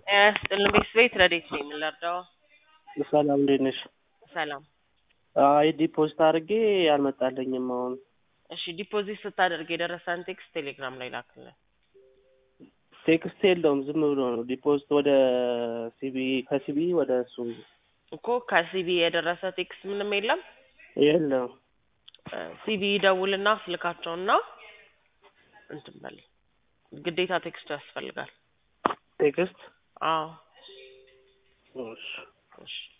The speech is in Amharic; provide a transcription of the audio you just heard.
ጤና ይስጥልን ቤት ረዴት ነኝ የምንረዳው? ሰላም እንዴት ነሽ? ሰላም። አይ ዲፖዚት አድርጌ አልመጣልኝም አሁን። እሺ ዲፖዚት ስታደርግ የደረሰን ቴክስት ቴሌግራም ላይ ላክልን። ቴክስት የለውም ዝም ብሎ ነው ዲፖዚት ወደ ሲቢ ከሲቢ ወደ እሱ እኮ ከሲቢ የደረሰ ቴክስት ምንም የለም። የለም። ሲቢ ደውልና ስልካቸውና እንትን በል ግዴታ ቴክስቱ ያስፈልጋል። ቴክስት አዎ እሺ እሺ